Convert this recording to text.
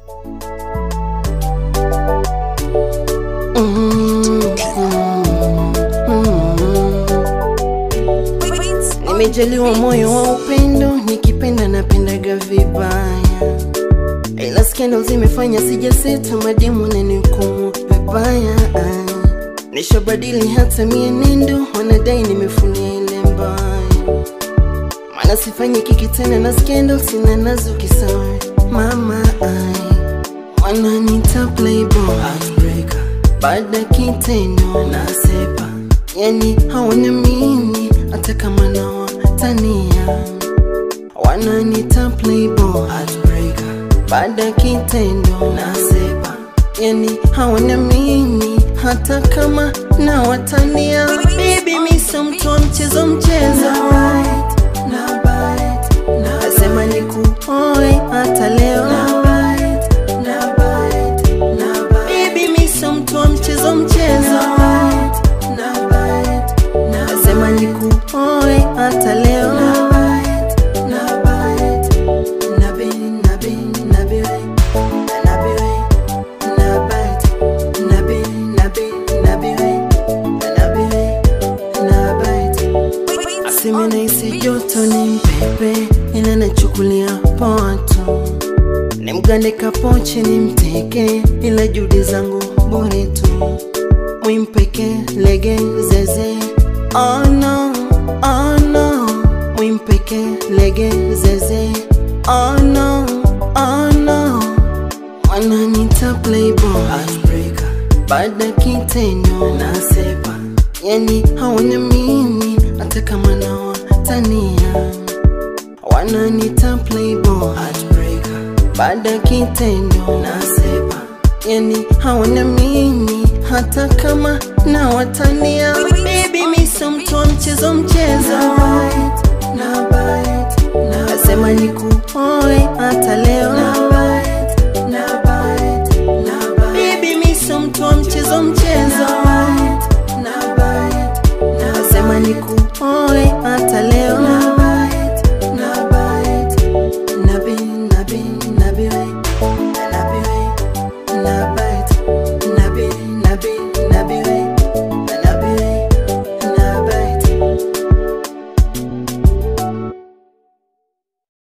Nimejaliwa moyo wa upendo, nikipenda napendaga vibaya, ila skendo zimefanya sijaseta mademu nanikumu vibaya. Nishabadili hata mienendo, wanadai nimefulia ile mbaya, maana sifanyi kiki tena na skendo, sina nazo kisawa mama ai wananita playboy baada kitendo nasepa, yani hawana mimi hata kama nawatania, wananita playboy baada kitendo nasepa, yani hawana mimi hata kama nawatania. Baby mi sio mtu wa mchezo mchezo, nasema nikuoe hata leo Baby mi sio mtu wa mchezo mchezo, nasema nikuoe hata leo. Nabe, nabe, nabe, nabe, nabite. Nabe, nabe, nabe, nabe, nabite. Aseme nahisi joto ni mpepe, ila nachukulia poa tu ni mgande kapoche ni mteke, ila juhudi zangu bure tu. Mwimpeke lege zeze, oh no, oh no. Mwimpeke lege zeze, oh no, oh no. Wananita playboy, baada kitendo nasepa, yani hawana mimi hata kama nawatania. Wananita playboy baada kitendo nasepa, yani hawana mimi hata kama nawatania. Baby mi sio mtu wa mchezo mchezo,